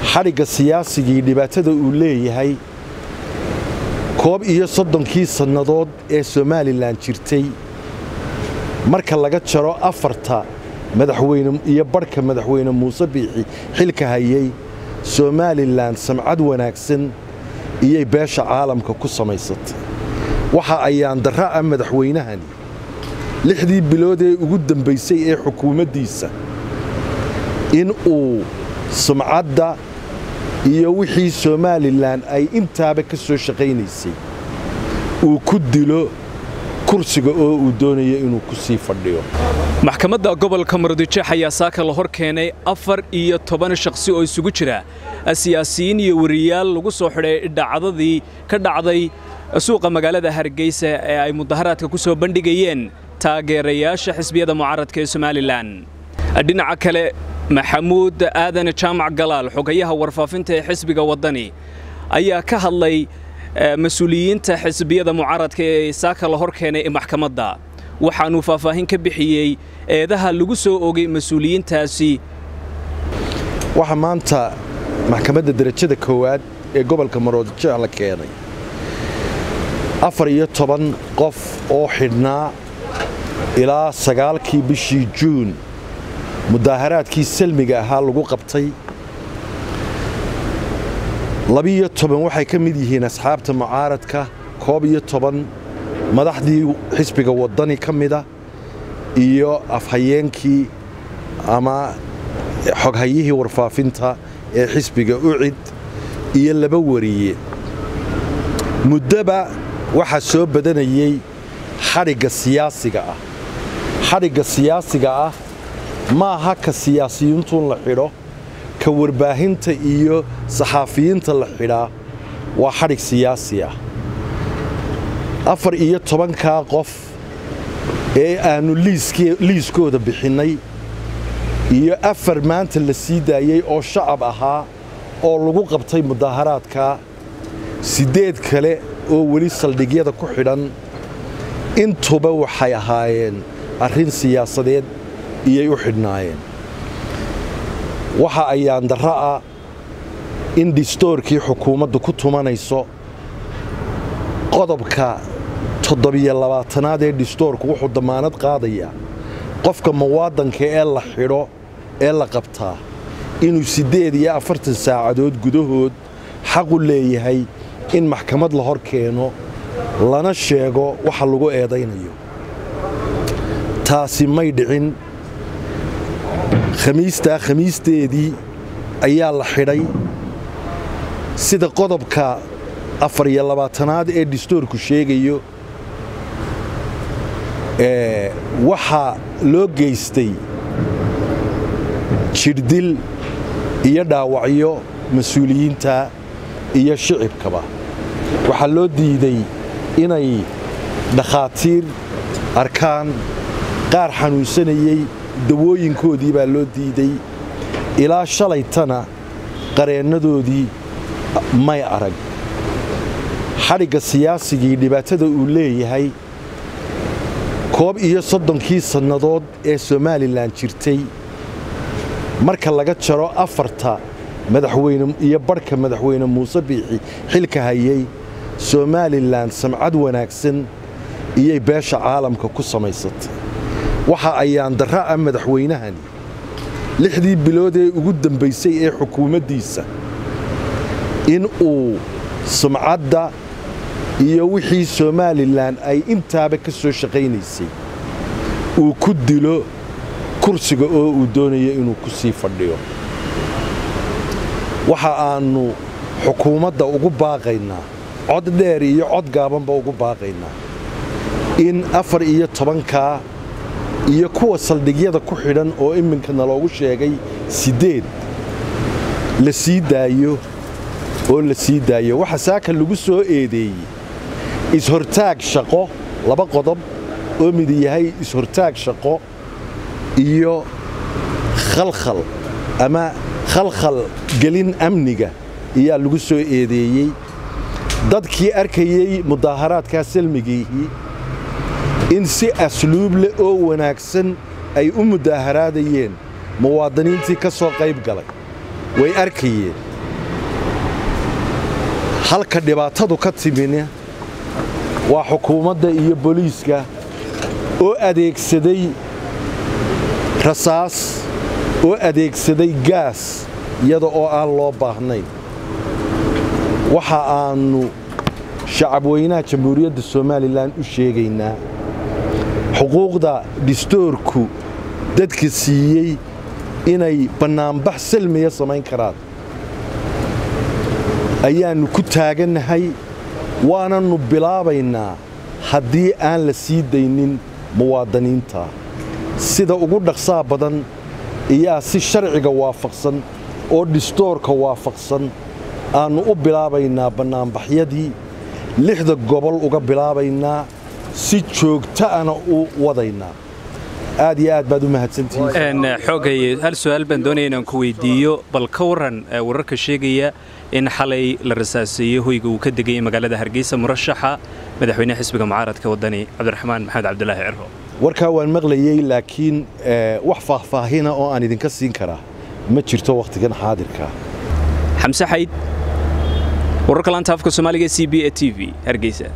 xadhigga siyaasigii dhibaatada uu leeyahay koob iyo soddonkii sannadood ee somalilan jirtay marka laga jaro afarta madaxweyne iyo badhka madaxweyne muuse biixi xilka hayay somalilan samcad wanaagsan iyay beesha caalamka ku samaysatay waxa ayaan darra ah madaxweynahani lixdii bilood ee ugu dambaysay ee xukuumaddiisa in uu sumcadda iyo wixii somalilan ay intaaba ka soo shaqaynaysay uu ku dilo kursiga oo uu doonayo inuu ku sii fadhiyo maxkamadda gobolka murudijeex ayaa saaka la hor keenay afar iyo toban shakhsi oo isugu jira siyaasiyiin iyo wariyaal lagu soo xidhay dhacdadii ka dhacday suuqa magaalada hargeysa ee ay mudaharaadka ku soo bandhigayeen taageerayaasha xisbiyada mucaaradka ee somalilan dhinaca kale maxamuud aadan jaamac galaal xogayaha warfaafinta ee xisbiga waddani ayaa ka hadlay mas-uuliyiinta xisbiyada mucaaradka ee saaka la hor keenay ee maxkamadda waxaanuu faahfaahin ka bixiyey eedaha lagu soo ogay mas-uuliyiintaasi waxaa maanta maxkamadda derajada koowaad ee gobolka maroodijeex la keenay afar iyo toban qof oo xidhnaa ilaa sagaalkii bishii juun mudaaharaadkii salmiga ahaa lagu qabtay labiiyo toban waxay ka mid yihiin asxaabta mucaaradka koob iyo toban madaxdii xisbiga waddani ka mida iyo afhayeenkii ama xoghayihii warfaafinta ee xisbiga ucid iyo laba wariye muddoba waxaa soo badanayey xadhigga siyaasiga ah xadhigga siyaasiga ah maaha ka siyaasiyiintuun la xidho ka warbaahinta iyo saxaafiyiinta la xidhaa waa xadhig siyaasi ah afar iyo tobankaa qof ee aannu liiskooda bixinnay iyo afar maanta la sii daayey oo shacab ahaa oo lagu qabtay mudaaharaadka siddeed kale oo weli saldhigyada ku xidhan intuba waxay ahaayeen arrin siyaasadeed iyay u xidhnaayeen waxa ayaan darra ah in dhistoorkii xukuumaddu ku tumanayso qodobka toddobiyo labaatanaad ee dhistoorku wuxuu dammaanad qaadayaa qofka muwaadanka ee la xidho ee la qabtaa inuu siddeed iyo afartan saacadood gudahood xaqu leeyahay in maxkamad la hor keeno lana sheego waxa lagu eedaynayo taasi may dhicin khamiistaa khamiisteedii ayaa la xidhay sida qodobka afar iyo labaatanaad ee dhistoorku sheegayo waxaa loo geystay jidhdil iyo dhaawacyo mas-uuliyiinta iyo shicibkaba waxaa loo diiday inay dhakhaatiir arkaan qaar xanuunsanayey dawooyinkoodii baa loo diiday ilaa shalaytana qareennadoodii may arag xadhigga siyaasigii dhibaatada uu leeyahay koob iyo soddonkii sannadood ee somalilan jirtay marka laga jaro afarta madaxweyne iyo badhka madaxweyne muuse biixi xilka hayay somalilan samcad wanaagsan iyay beesha caalamka ku samaysatay waxa ayaan darra ah madaxweynahani lixdii bilood ee ugu dambaysay ee xukuumaddiisa in uu sumcadda iyo wixii somalilan ay intaaba ka soo shaqaynaysay uu ku dilo kursiga oo uu doonayo inuu ku sii fadhiyo waxa aannu xukuumadda ugu baaqaynaa cod dheer iyo cod gaabanba ugu baaqaynaa in afar iyo tobankaa iyo kuwa saldhigyada ku xidhan oo iminkana loogu sheegay siddeed la sii daayo oo la sii daayo waxa saaka lagu soo eedeeyey is-hortaag shaqo laba qodob oo mid yahay is-hortaag shaqo iyo khalkhal ama khalkhal gelin amniga ayaa lagu soo eedeeyey dadkii arkayey mudaaharaadkaa salmigiihii in si asluub leh oo wanaagsan ay u mudaaharaadayeen muwaadiniintii ka soo qayb galay way arkayeen halka dhibaatadu ka timina waa xukuumadda iyo booliiska oo adeegsaday rasaas oo adeegsaday gaas iyada oo aan loo baahnayn waxa aannu shacabweynaha jamhuuriyadda somalilan u sheegaynaa xuquuqda dhistoorku dadka siiyey inay bannaanbax salmiya samayn karaan ayaannu ku taagannahay waanannu bilaabaynaa haddii aan la sii daynin muwaadiniinta sida ugu dhaqsaa badan iyaa si sharciga waafaqsan oo dhistoorka waafaqsan aannu u bilaabaynaa bannaanbaxyadii lixda gobol uga bilaabaynaa si joogta'ana u wadaynaa aad iyo aad baad u mahadsantihiin xoogay hal su'aal baan doonaya inaan ku weydiiyo bal ka warran wararka sheegaya in xalay la rasaaseeyey hoyga uu ka degayay magaalada hargeysa murashaxa madaxweynaha xisbiga mucaaradka waddani cabdiraxmaan maxamed cabdulaahi cirro warkaa waan maqlayey laakiin wax faahfaahina oo aan idinka siin karaa ma jirto wakhtigan xaadirka xamse xayd wararka laanta afka soomaaliga c b e t v hargeysa